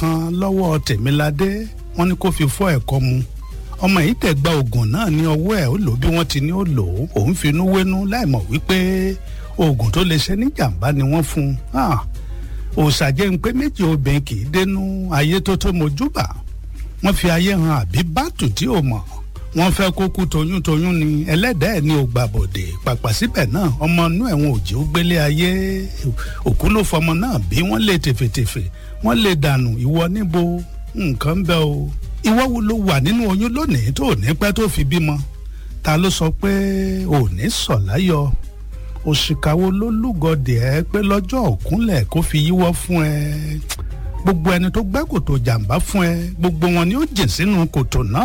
kan lọ́wọ́ tèmiládé wọ́n ní kó fi fọ́ ẹ̀kọ́ mu ọmọ yìí tẹ̀ gba oògùn náà ní ọwọ́ ẹ̀ ó lò bí wọ́n ti ní ó lò ó òun finú wénú láìmọ̀ wípé oògùn tó lè ṣe ní jàǹbá ni wọ́n fún un òòṣàjẹ́ ń pé méjì obìnrin kì í dénú ayé tó tó mojúbà wọ́n fi ayé hàn àbí bátù tí ò mọ̀ wọ́n fẹ́ kó kú toyúntoyún ni ẹlẹ́dàá ẹ̀ ní o gbà bòde pàpà síbẹ̀ náà ọmọ inú ẹ̀wọ̀n òjì ó gbélé ayé òkú ló fọmọ náà bí wọ́n lè tèfètèfè wọ́n lè dànù ìwọ níbo nǹkan bẹ́ o ìwọ wo ló wà nínú oyún lónìí tó ní pẹ́ tó fi bímọ ta ló sọ pé ò ní sọ̀ láyọ̀ òṣìkàwó ló lúgọdì ẹ pé lọ́jọ́ òkúnlẹ̀ kó fi yíwọ́ fún ẹ gbogbo ẹni tó gbẹ́ kòtò jàǹbá fún ẹ gbogbo wọn ni ó jìn sínú kòtò náà